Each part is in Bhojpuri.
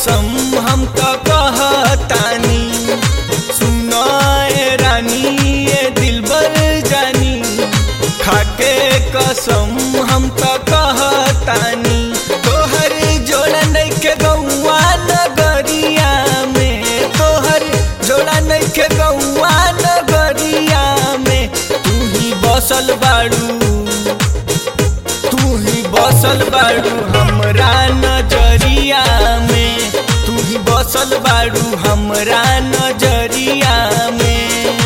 कसम हम तो कहतानी सुनाए रानी ये दिलबर जानी खाके कसम हम तो कहतानी तोहर जोड़ा नइखे गौआ नगरिया में तोहर जोड़ा नइखे गौआ नगरिया में तू ही बसल बाड़ू तू ही बसल बाड़ू हमरा नजरिया में तू ही बसल बाड़ू हमरा नजरिया में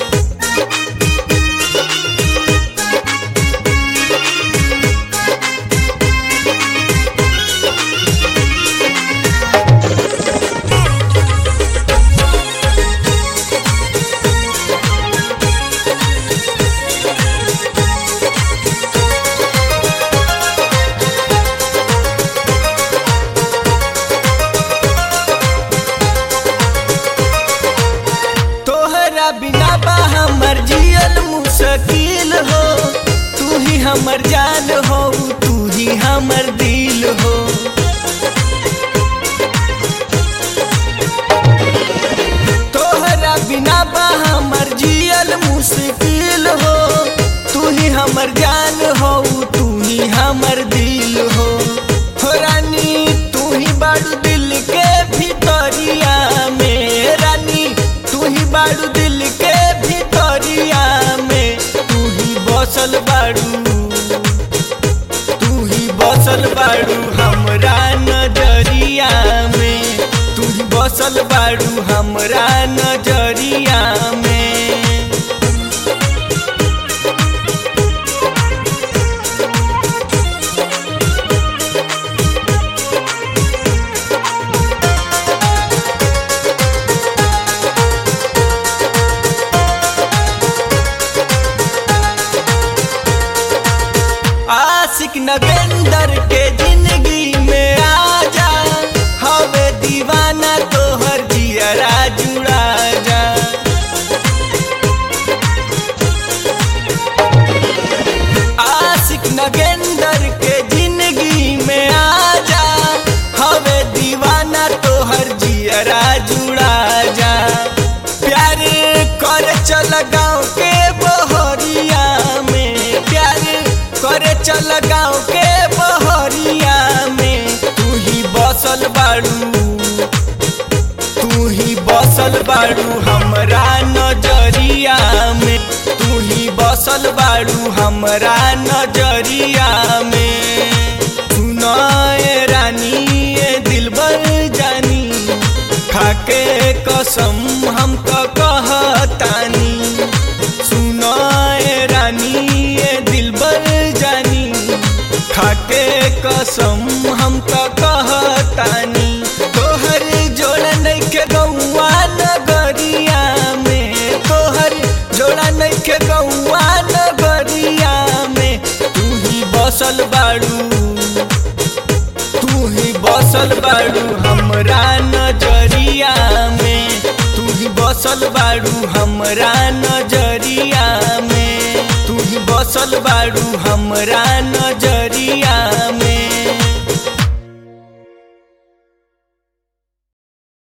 तोहरा बिना बा हमर जियल मुश्किल हो तू ही हमर जान हो तू ही हमर दिल हो तोहरा बिना बा हमर जियल मुश्किल हो तू ही हमर जान हो तू ही हमर दिल हो हो रानी तू ही बाड़ू दिल के भीतरिया में रानी तू ही बाड़ू दिल के भीतरिया में तू ही बसल बाड़ू तू ही बसल बाड़ू हमरा नजरिया में तू ही बसल बाड़ू हमरा नजरिया में आशिक नगेंदर के जिंदगी में आजा हवे दीवाना तोहर जियरा जुड़ा जा आशिक नगेंदर के जिंदगी में आजा हवे दीवाना तोहर जियरा जुड़ा जा प्यार कर चल गाँव के बहरिया में प्यार करे चल गाँव के बहरिया में तू ही बसल बाड़ू तू ही बसल बाड़ू हमरा नजरिया में तू ही बसल बाड़ू हमरा नजरिया में सुनाए रानी ये दिलबर जानी खाके कसम हम तो कहतानी सुनाए रानी ये दिलबर जानी खाके कसम हम तो कहतानी तोहर जोड़ा नइखे गौआ नगरिया में तोहर जोड़ा नइखे गौआ नगरिया में तू ही बसल बाड़ू तू ही बसल बाड़ू हमरा नजरिया में तू ही बसल बाड़ू हमरा नजर